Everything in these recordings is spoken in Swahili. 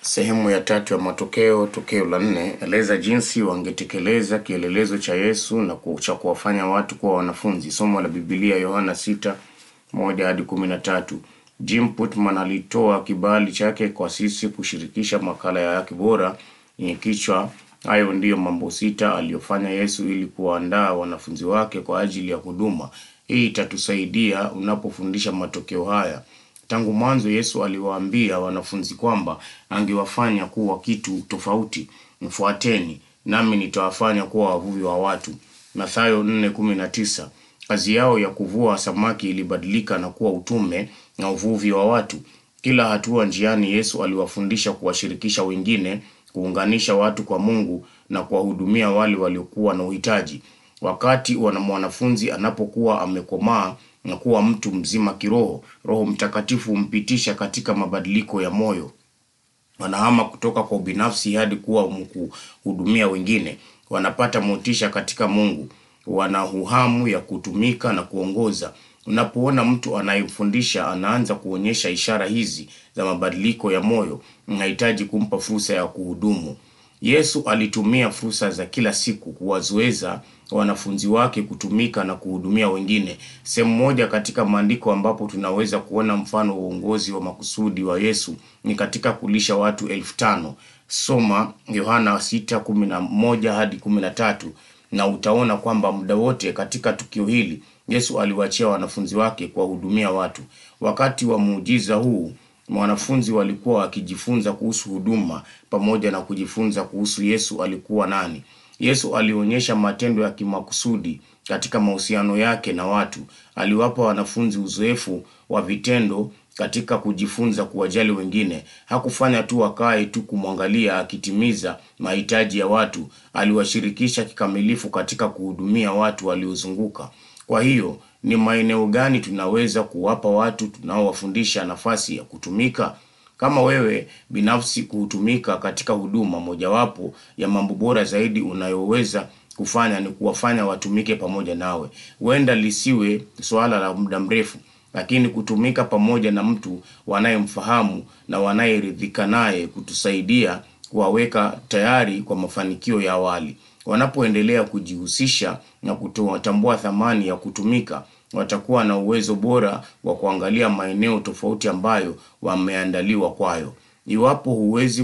Sehemu ya tatu ya matokeo, tokeo la nne, eleza jinsi wangetekeleza kielelezo cha Yesu na ku- cha kuwafanya watu kuwa wanafunzi. Somo la Biblia Yohana sita moja hadi kumi na tatu. Jim Putman alitoa kibali chake kwa sisi kushirikisha makala yake bora yenye kichwa hayo ndiyo mambo sita aliyofanya Yesu ili kuwaandaa wanafunzi wake kwa ajili ya huduma. Hii itatusaidia unapofundisha matokeo haya. Tangu mwanzo Yesu aliwaambia wanafunzi kwamba angewafanya kuwa kitu tofauti. Mfuateni nami nitawafanya kuwa wavuvi wa watu. Mathayo 4:19. Kazi yao ya kuvua samaki ilibadilika na kuwa utume na uvuvi wa watu. Kila hatua njiani Yesu aliwafundisha kuwashirikisha wengine, kuunganisha watu kwa Mungu na kuwahudumia wale waliokuwa na uhitaji. Wakati wana mwanafunzi anapokuwa amekomaa na kuwa mtu mzima kiroho, Roho Mtakatifu humpitisha katika mabadiliko ya moyo wanahama kutoka kwa ubinafsi hadi kuwa kuhudumia wengine. Wanapata motisha katika Mungu, wana uhamu ya kutumika na kuongoza. Unapoona mtu anayefundisha anaanza kuonyesha ishara hizi za mabadiliko ya moyo, unahitaji kumpa fursa ya kuhudumu. Yesu alitumia fursa za kila siku kuwazoeza wanafunzi wake kutumika na kuhudumia wengine. Sehemu moja katika maandiko ambapo tunaweza kuona mfano wa uongozi wa makusudi wa Yesu ni katika kulisha watu elfu tano. Soma Yohana sita kumi na moja hadi kumi na tatu na utaona kwamba muda wote katika tukio hili Yesu aliwaachia wanafunzi wake kuwahudumia watu. Wakati wa muujiza huu wanafunzi walikuwa wakijifunza kuhusu huduma pamoja na kujifunza kuhusu Yesu alikuwa nani. Yesu alionyesha matendo ya kimakusudi katika mahusiano yake na watu. Aliwapa wanafunzi uzoefu wa vitendo katika kujifunza kuwajali wengine. Hakufanya tu wakae tu kumwangalia akitimiza mahitaji ya watu. Aliwashirikisha kikamilifu katika kuhudumia watu waliozunguka. Kwa hiyo ni maeneo gani tunaweza kuwapa watu tunaowafundisha nafasi ya kutumika? Kama wewe binafsi kutumika katika huduma, mojawapo ya mambo bora zaidi unayoweza kufanya ni kuwafanya watumike pamoja nawe. Huenda lisiwe swala la muda mrefu, lakini kutumika pamoja na mtu wanayemfahamu na wanayeridhika naye kutusaidia kuwaweka tayari kwa mafanikio ya awali. Wanapoendelea kujihusisha na kutambua thamani ya kutumika, watakuwa na uwezo bora wa kuangalia maeneo tofauti ambayo wameandaliwa kwayo. Iwapo huwezi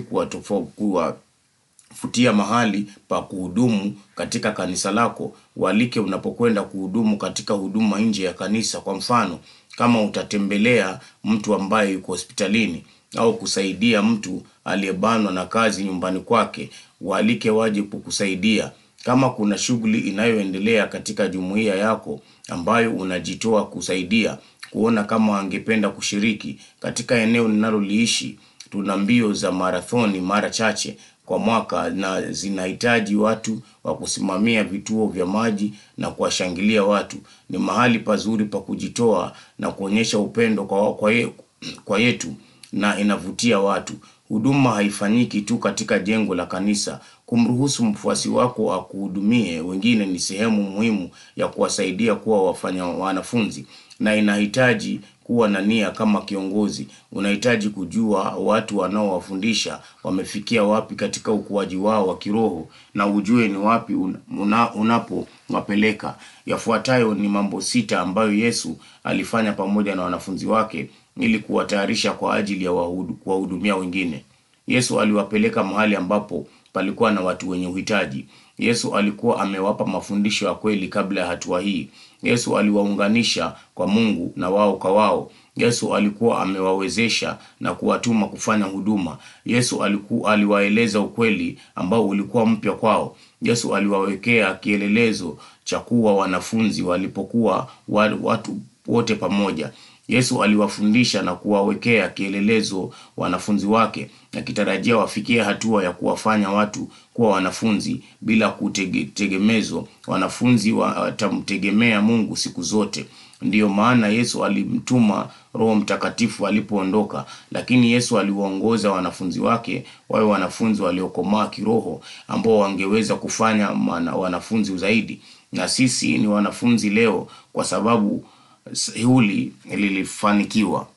kuwafutia mahali pa kuhudumu katika kanisa lako, walike unapokwenda kuhudumu katika huduma nje ya kanisa. Kwa mfano, kama utatembelea mtu ambaye yuko hospitalini au kusaidia mtu aliyebanwa na kazi nyumbani kwake, waalike waje kukusaidia. Kama kuna shughuli inayoendelea katika jumuiya yako ambayo unajitoa kusaidia, kuona kama wangependa kushiriki. Katika eneo ninaloliishi, tuna mbio za marathoni mara chache kwa mwaka na zinahitaji watu wa kusimamia vituo vya maji na kuwashangilia watu. Ni mahali pazuri pa kujitoa na kuonyesha upendo kwa, kwa, ye, kwa yetu na inavutia watu. Huduma haifanyiki tu katika jengo la kanisa. Kumruhusu mfuasi wako akuhudumie wengine ni sehemu muhimu ya kuwasaidia kuwa wafanya wanafunzi, na inahitaji kuwa na nia kama kiongozi. Unahitaji kujua watu wanaowafundisha wamefikia wapi katika ukuaji wao wa kiroho, na ujue ni wapi una, unapowapeleka. Yafuatayo ni mambo sita ambayo Yesu alifanya pamoja na wanafunzi wake ili kuwatayarisha kwa ajili ya kuwahudumia wengine. Yesu aliwapeleka mahali ambapo palikuwa na watu wenye uhitaji. Yesu alikuwa amewapa mafundisho ya kweli kabla ya hatua hii. Yesu aliwaunganisha kwa Mungu na wao kwa wao. Yesu alikuwa amewawezesha na kuwatuma kufanya huduma. Yesu alikuwa aliwaeleza ukweli ambao ulikuwa mpya kwao. Yesu aliwawekea kielelezo cha kuwa wanafunzi walipokuwa watu wote pamoja. Yesu aliwafundisha na kuwawekea kielelezo wanafunzi wake, akitarajia wafikie hatua ya kuwafanya watu kuwa wanafunzi bila kutegemezwa. Wanafunzi watamtegemea Mungu siku zote. Ndiyo maana Yesu alimtuma Roho Mtakatifu alipoondoka, lakini Yesu aliwaongoza wanafunzi wake wawe wanafunzi waliokomaa kiroho, ambao wangeweza kufanya wanafunzi zaidi. Na sisi ni wanafunzi leo kwa sababu hili lilifanikiwa.